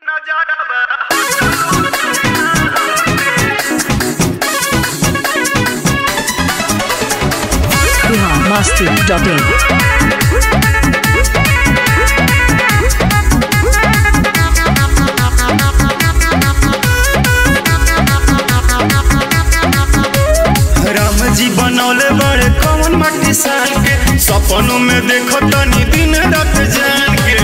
Bihar Masti dot in Ram ji बनौले बड़े कौन माटी सान के सपनों में देखो तनी दिन रात जान के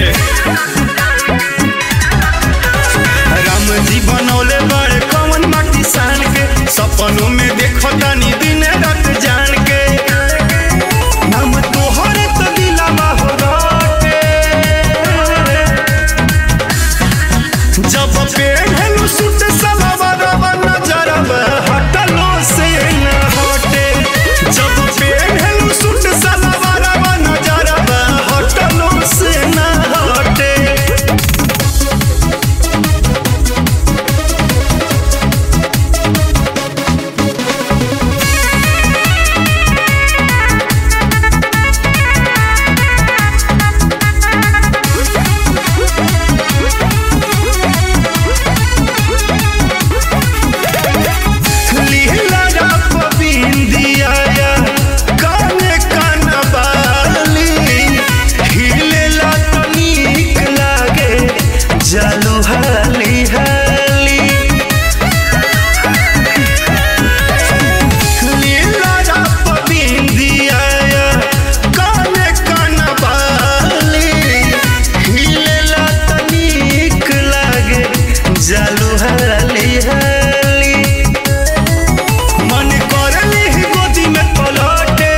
राम जी बनौले बड़े कौन माटी सान के सपनों में देखो तनी दिन रात जान के नाम तोहरे तो दिलावा हो राटे जब पेढ़लू सुट सलवारवा नजरवा हटलो से न हटे जब पेढ़लू सुट सलवारवा नजरवा हटलो से न हटे लीला रप बिंदिया काने कनबाली हिलेला तो नीक लागे जालू हाली हाली लीला रप बिंदिया काने कनबाली हिलेला तो नीक लागे जालू हाली हाली मन करली ही गोदी में पलटे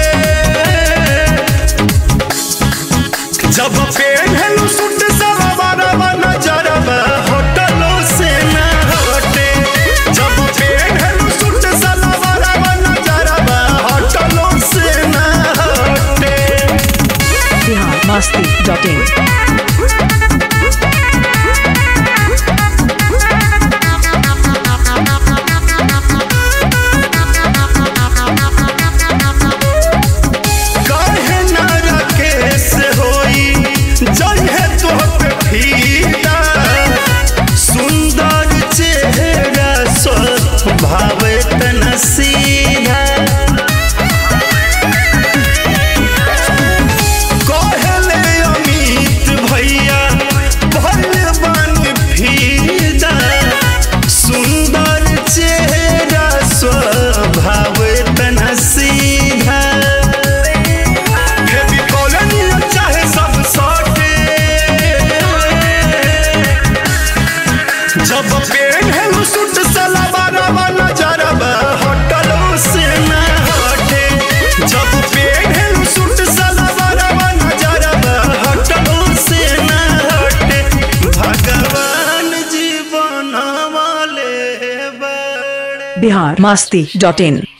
जब पेढ़लू सुट सलवारवा नजरवा होटलो से न हटे जब पेढ़लू सुट सलवारवा नजरवा होटलो से न हटे बिहार मस्ती डॉट इन काहे ना राकेश होई जहे तो पे फीदा सुंदर चेहरा स्वभाव तना सीधा कहले अमित भैया भले बन फीदा सुंदर चेहरा स्वभाव तना सीधा हेवी कॉलोनी चाहे सब सटे जब पेढ़लू सुट सलवारवा नजरवा हटलो से न हटे जब पेढ़लू सुट सलवारवा नजरवा हटलो से न हटे भगवान जीवन वाले बड़े बिहार मस्ती डॉट इन